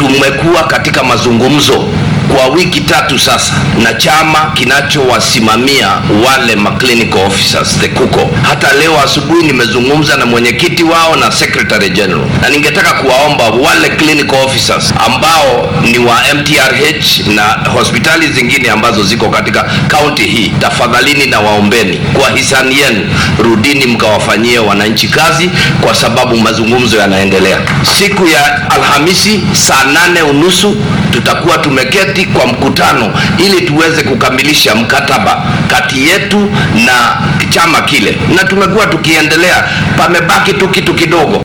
tumekuwa katika mazungumzo kwa wiki tatu sasa na chama kinachowasimamia wale maclinical officers the KUKO. Hata leo asubuhi nimezungumza na mwenyekiti wao na secretary general, na ningetaka kuwaomba wale clinical officers ambao ni wa MTRH na hospitali zingine ambazo ziko katika kaunti hii, tafadhalini na waombeni kwa hisani yenu, rudini mkawafanyie wananchi kazi, kwa sababu mazungumzo yanaendelea. Siku ya Alhamisi saa nane unusu tutakuwa tumeketi kwa mkutano ili tuweze kukamilisha mkataba kati yetu na chama kile, na tumekuwa tukiendelea, pamebaki tu kitu kidogo.